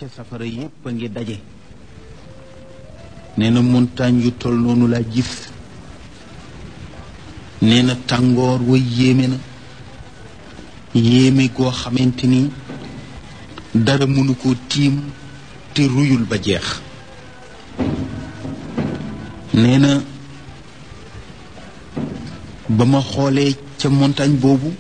ca safara yépp a ngi daje nee na montagne yu tol noonu laa gis nee na tàngoor wa yéeme na yéeme goo xamante ni dara mënu ko tiim te ruyul ba jeex nee na ba ma xoolee ca montagne boobu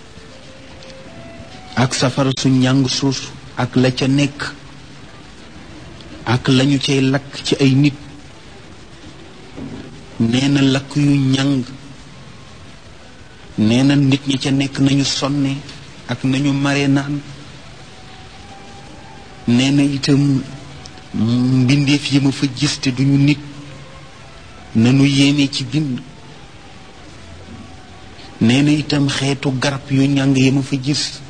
ak safara su njàng suus ak la ca nekk ak lañu cay lakk ci ay nit nee na lakk yu njàng nee na nit ñi ca nekk nañu sonne ak nañu mare naan nee na itam mbindeef yi ma fa gis te duñu nit nanu yéeme ci bind nee na itam xeetu garab yu njàng yi ma fa gis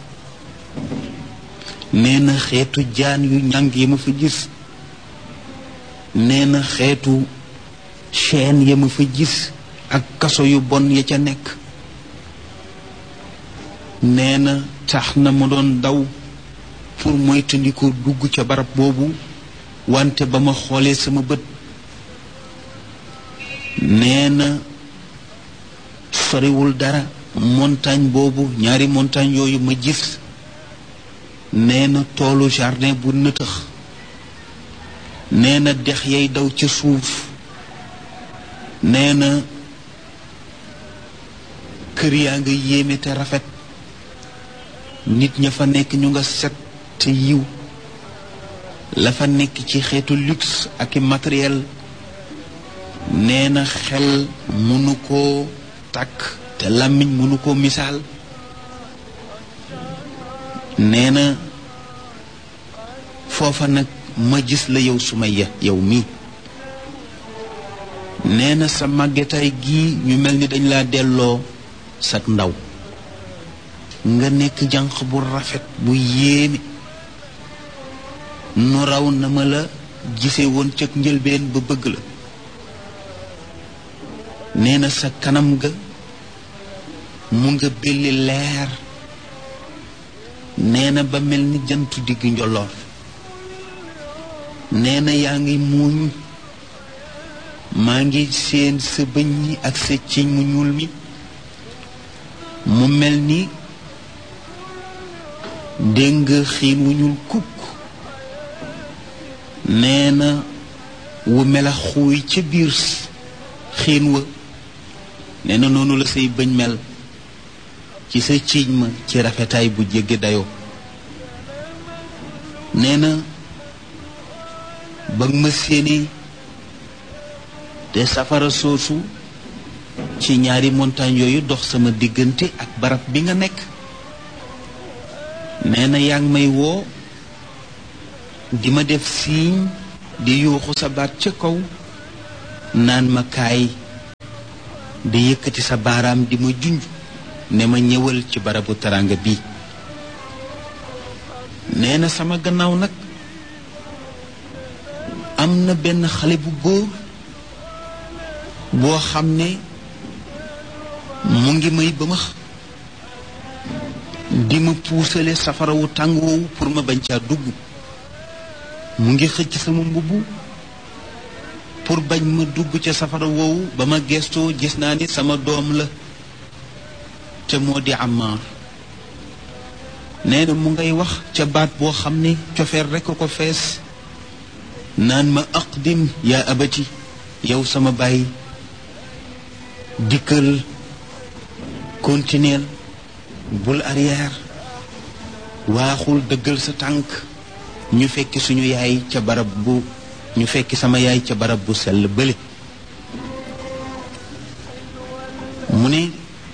nee na xeetu jaan yu njàng yi ma fa gis nee na xeetu chaîne ya ma fa gis ak kaso yu bon ya ca nekk nee na tax na ma doon daw pour moytandiku dugg ca barab boobu wante ba ma xoolee sama bët nee na soriwul dara montagne boobu ñaari montagne yooyu ma gis nee na toolu jardin bu nëtëx nee na dex yay daw ca suuf nee na kër yaa nga yéeme te rafet nit ña fa nekk ñu nga set te yiw la fa nekk ci xeetu luxe ak i matériel nee na xel mënu koo takk te làmmiñ mënu koo misaal nee na foofa nag ma gis la yow Sumayya yow mii nee na sa màggetaay gii ñu mel ni dañ laa delloo sag ndaw nga nekk jànq bu rafet bu yéeme nu raw na ma la gise woon cëg njëlbeen ba bëgg la nee na sa kanam ga mu nga belli leer nee na ba mel ni jantu digg njolloor nee na yaa ngi muuñ maa ngi seen sa bëñ yi ak sa ciñ mu ñuul mi mu mel ni dégg nga xiin wu ñuul kukk nee na wu mela xuuy ca biir xiin wa nee na noonu la say bëñ mel ci sa ciiñ ma ci rafetaay bu jéggi dayoo nee na ba ma séenee te safara soosu ci ñaari montagne yooyu dox sama diggante ak barab bi nga nekk nee na yaa ngi may woo di ma def siiñ di yuuxu sa baat ca kaw naan ma kaay di yëkkati sa baaraam di ma junj ne ma ñëwal ci barabu taranga bi nee na sama gannaaw nag am na benn xale bu góor boo xam ne mu ngi may bëmax di ma puusale safara wu tàng woowu pour ma bañ caa dugg mu ngi xëcc sama mbubb pour bañ ma dugg ca safara woowu ba ma gestoo gis naa ni sama doom la te moo di Ammaar nee na mu ngay wax ca baat boo xam ne cofeer rekk ko fees naan ma aqdim yaa abati yow sama baay dikkal continuel bul arrière waaxul dëggal sa tànk ñu fekki suñu yaay ca barab bu ñu fekki sama yaay ca barab bu sell bële mu ne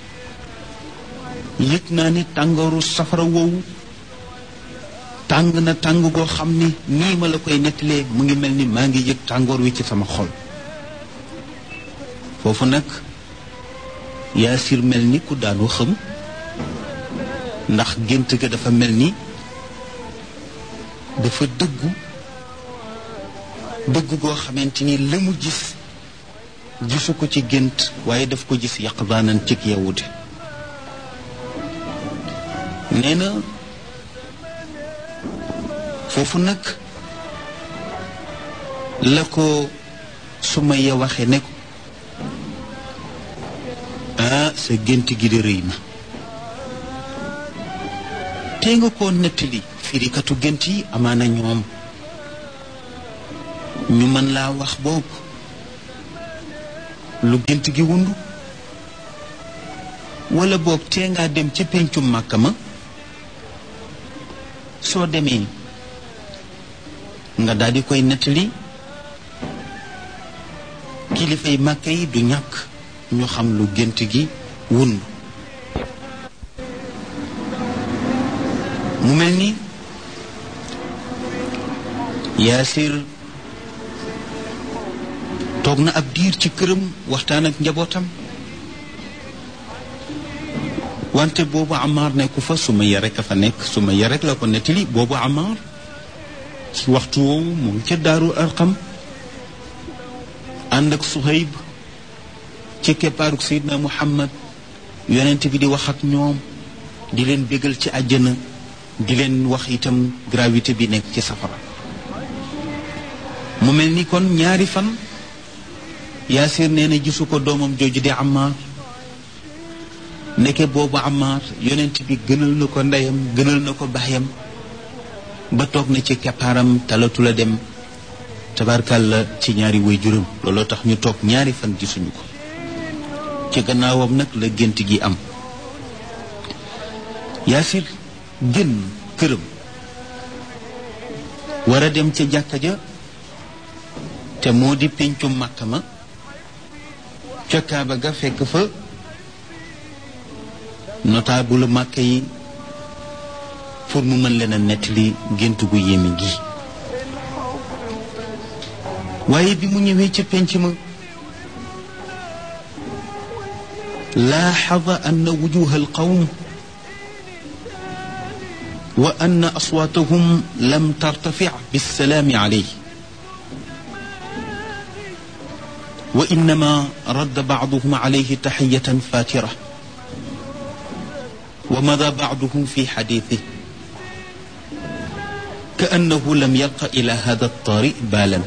yëg naa ne tàngooru safara woowu tàng na tàng goo xam ne nii ma la koy nettalee mu ngi mel ni maa ngi yëg tàngoor wi ci sama xol foofu nag yaasir mel ni ku daanu xëm ndax gént ga dafa mel ni dafa dëggu dëggu goo xamante ni la mu gis gisu ko ci gént waaye daf ko gis yaqdaanan cig yewute nee na foofu nag la ko Sumayya waxe ne ko ah sa gént gi de rëy na te nga koo nettali firikatu gént yi amaana ñoom ñu mën laa wax boobu lu gént gi wundu wala boog tee ngaa dem ca péncum màkka ma soo demee nga daal di koy nettali kilifay màkka yi du ñàkk ñu xam lu gént gi wundu mu mel ni yaasir toog na ab diir ci këram waxtaan ak njabootam wante boobu Amar nekku fa Sumayya rek a fa nekk Sumayya rek la ko nettali boobu Amar ci waxtu woowu mu ngi ca daaru Arqam ànd ak Suhayb ci keppaaruk Seydina Muhammad yonent bi di wax ak ñoom di leen bégal ci àjjana di leen wax itam gravité bi nekk ci safara mu mel ni kon ñaari fan Yaasir nee na gisu ko doomam jooju di Amar nekke boobu Amar yonent bi gënal na ko ndeyam gënal na ko baayam ba toog na ci keppaaram talatu la dem tabarkàlla ci ñaari way juróom looloo tax ñu toog ñaari fan gisuñu ko ci gannaawam nag la gént gi am Yaasir génn këram war a dem ca jàkka ja te moo di péncum màkka ma ca kaaba ga fekk fa notable màkka yi pour mu mën leen a nettali gént gu yéeme gi waaye bi mu ñëwee ca pénc ma laaxada anna wujuha alqawm wa anna aswaatahum lam tartafic bilsalaami alayh wa innama radda bacduhum alayhi taxiyatan fatira wa mada bacduhum fi xadiithih kaannahu lam yalqa ila hada altaari baalan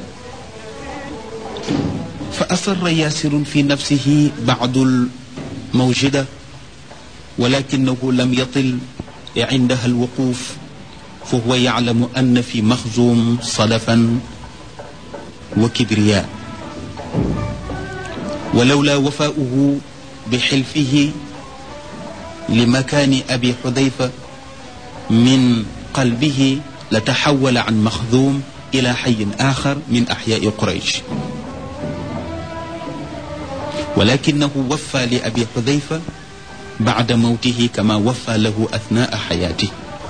fa asarra yaasirun fi nafsihi bacdu almawjida walakinahu lam yatil عندها الوقوف فهو يعلم أن في مخزوم صلفا وكبرياء ولولا وفاؤه بحلفه لمكان أبي حذيفة من قلبه لتحول عن مخذوم إلى حي آخر من أحياء قريش ولكنه وفى لأبي حذيفة بعد موته كما وفى له أثناء حياته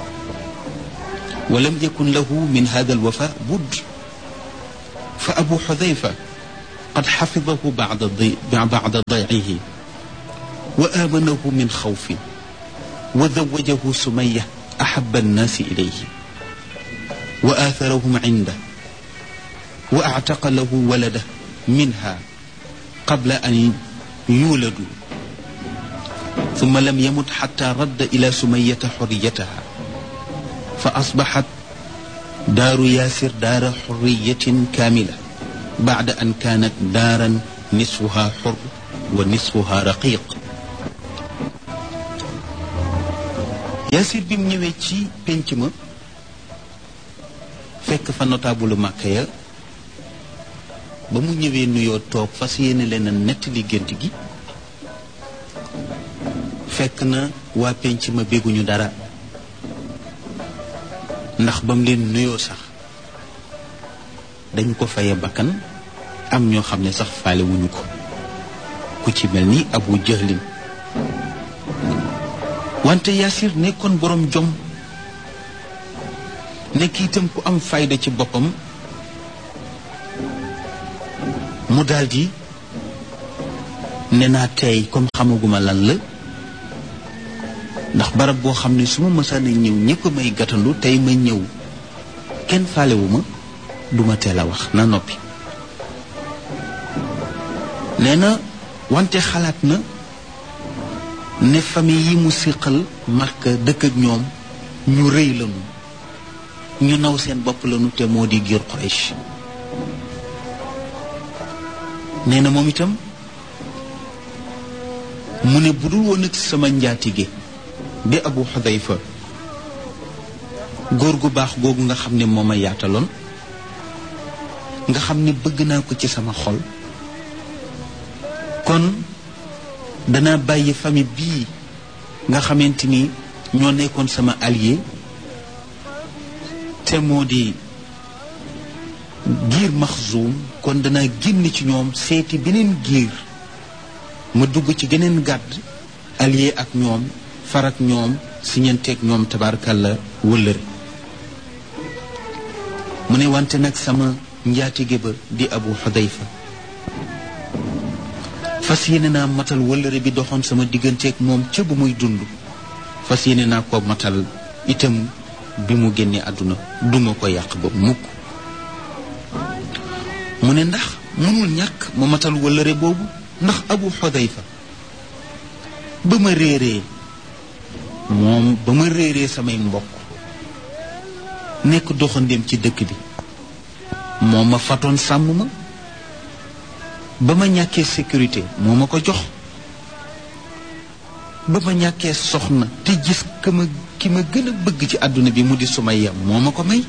ولم يكن له من هذا الوفاء بد فأبو حذيفة قد حفظه بعد ضي... بعد ضيعه وآمنه من خوف وزوجه سمية أحب الناس إليه وآثرهم عنده وأعتق له ولده منها قبل أن يولدوا ثم لم يمت حتى رد إلى سمية حريتها فأصبحت دار ياسر دار حرية كاملة بعد أن كانت دارا نصفها حر ونصفها رقيق ياسر بم ñëwee ci penc ma fekk fa notable màkka ya ba mu ñëwee nuyoo toog fas yéene leen a nettali gént gi fekk na waa penc ma bégguñu dara ndax ba mu leen nuyoo sax dañu ko faye bakkan am ñoo xam ne sax faale wuñu ko ku ci mel ni abu jëhlin wante Yaasir nekkoon boroom jom nekk itam ku am fayda ci boppam mu daldi ne naa tey comme xamaguma lan la ndax barab boo xam ne su ma mësaana ñëw ñëpp may gàttandu tey ma ñëw kenn faalewuma duma teel a wax na noppi nee na wante xalaat na ne famille yi mu siqal Makka dëkk ak ñoom ñu rëy lañu ñu naw seen bopp lañu te moo di giir Quraysh nee na moom itam mu ne budul woon ak sama njaatige di abu xudayfa góor gu baax googu nga xam ne moo ma yaataloon nga xam ne bëgg naa ko ci sama xol kon danaa bàyyi famille bii nga xamante ni ñoo nekkoon sama allié te moo di giir maxzuum kon danaa génn ci ñoom seeti beneen giir ma dugg ci geneen gàdd allié ak ñoom farak ñoom siñanteeg ñoom tabaarkalla wëllëre mu ne wante nag sama njaatige ba di abu xudayfa fas yéene naa matal wëllëre bi doxoon sama digganteeg moom ca bu muy dund fas yéene naa ko matal itam bi mu génnee àdduna duma ko yàq ba mukk mu ne ndax mënul ñàkk ma matal wëllëre boobu ndax abu xudayfa ba ma réeree moom ba ma réeree samay mbokk nekk doxandéem ci dëkk bi moo ma fatoon sàmm ma ba ma ñàkkee sécurité moo ma ko jox ba ma ñàkkee soxna te gis ka ma ki ma gën a bëgg ci àdduna bi mu di Sumayya moo ma ko may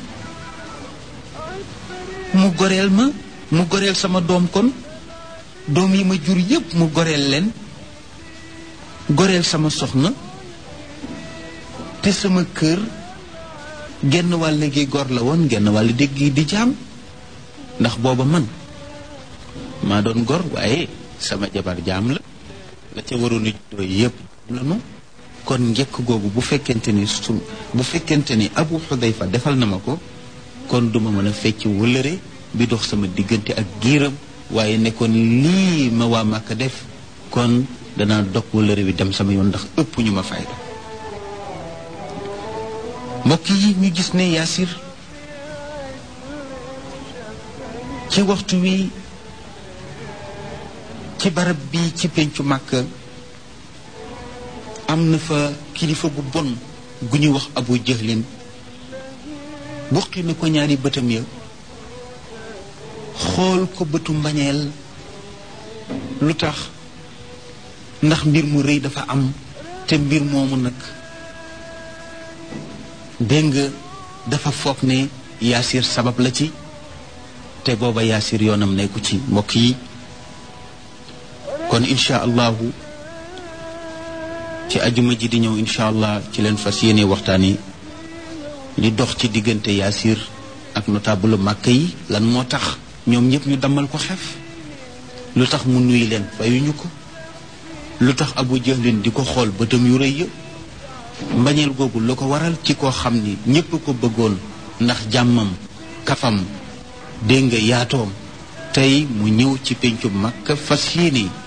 mu goreel ma mu goreel sama doom kon doom yi ma jur yépp mu goreel leen goreel sama soxna te sama kër genn wàll gi gor la woon genn wàll dégg gi di jaam ndax booba man maa doon gor waaye sama jabar jaam la la ca waroon a juddoo yépp la nu kon njëkk googu bu fekkente ni su bu fekkente ni abu xudayfa defal na ma ko kon duma mën a fecc wëllëre bi dox sama diggante ak giiram waaye nekkoon lii ma waa Màkka def kon danaa dog wëllëre bi dem sama yoon ndax ëpp ñu ma fayda mbokk yi ñu gis ne yaasir ci waxtu wi ci barab bi ci pencu màkk am na fa kilifa gu bon gu ñuy wax abu jëhlin buqi na ko ñaari bëtam ya xool ko bëtu mbañeel lu tax ndax mbir mu rëy dafa am te mbir moomu nag dégg nga dafa foog ne yaasir sabab la ci te booba yaasir yoonam nekku ci mbokk yi kon incha allahu ci ajuma ji di ñëw incha allah ci leen fas yéene waxtaan yi li dox ci diggante yaasir ak notable màkk yi lan moo tax ñoom ñëpp ñu dammal ko xef lu tax mu nuy leen fayuñu ko lu tax abu jahlin di ko xool bëtam yu rëy ya mbañeel googu la ko waral ci koo xam ni ñépp ko bëggoon ndax jàmmam kafam dégg nga yaatoom tey mu ñëw ci pencu Makka fas yéene